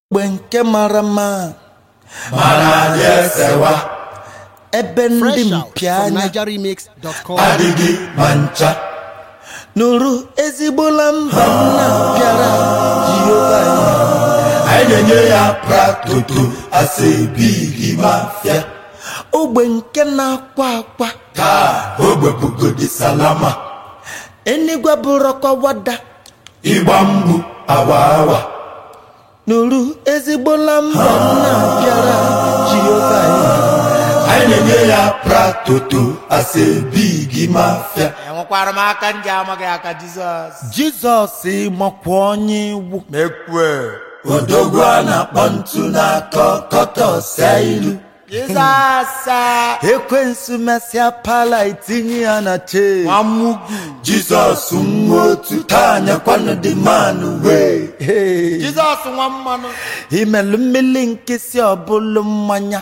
ogbe nke mara mma mana anyị esewa ebe ndị Fresh out mpi from anya NigerRemix.com. adịghị ma ncha nụrụ ezigbola mba nna bịara jehova anyị na-enye ya pratoto asebighi mafia ogbe nke na-akwa akwa taa ogbepugodi salama enigwe bụrọkwa wada ịgba mgbu awa awa nụrụ ezigbola mba nna bịara jehova anyị na-enye ya pratoto asebighi mafia enwekwara m aka ndị amaghị aka jizọs jizọs makwa onye iwu mekwe odogwu a na-akpọ ntu na-akọ kọtọsịa ilu jizọs a, ekwensu mesịa pala itinye ya na che nwamugwu jizọs nwa otu taa nyekwanụ dị manụ wee Hey. jizọs nwa mmanụ imelụ mmiri nkịsị ọbụlụ mmanya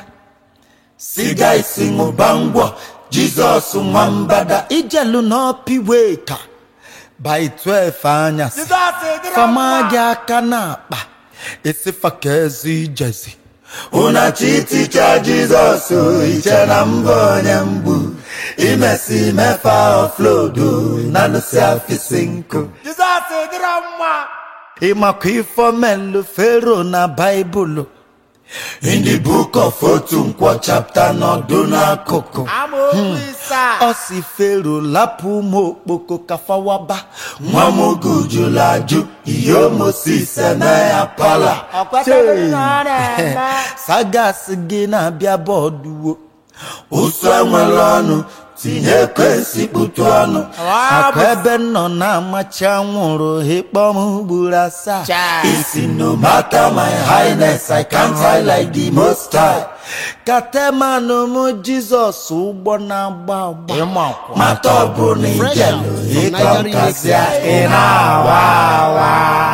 siga isi ṅụba ngwọ jizọs nwambada ijelu n'ọpiwe ka by 12 anyasị jizọs dịrị fama mma. gị aka n'akpa esifa ka ezi ijezi ụnachi ticha jizọs iche na mbụ onye mgbu imesi mefa oflodo na lụsi afisi nkụ jizọs dịrị mma ịmakwa ifomelu fero na baịbụlụ in the book of otu nkwọ chapter nọdụ n'akụkụ amaokwu isaa ọ si fero lapụ ụmụ okpoko kafawaba nwa m gujulu ajụ ihe mosis eme ya pala ọ kwetaghị na ọ na-eme sagas gị na-abịa bọọdụwo ụsụ enwere ọnụ tinye ekwensị kputu ọnụ akwa ebe nọ na-amachi anwụrụ ịkpọm ugboro asaa Chai. isi no matter my highness i can't hide like the most high katemanụ m jizọs ụgbọ na-agba agba ịmakwa mata ọ bụ na Fresh ijelu out from ịkọ nkasịa NigerRemix.com. ị na-awa awa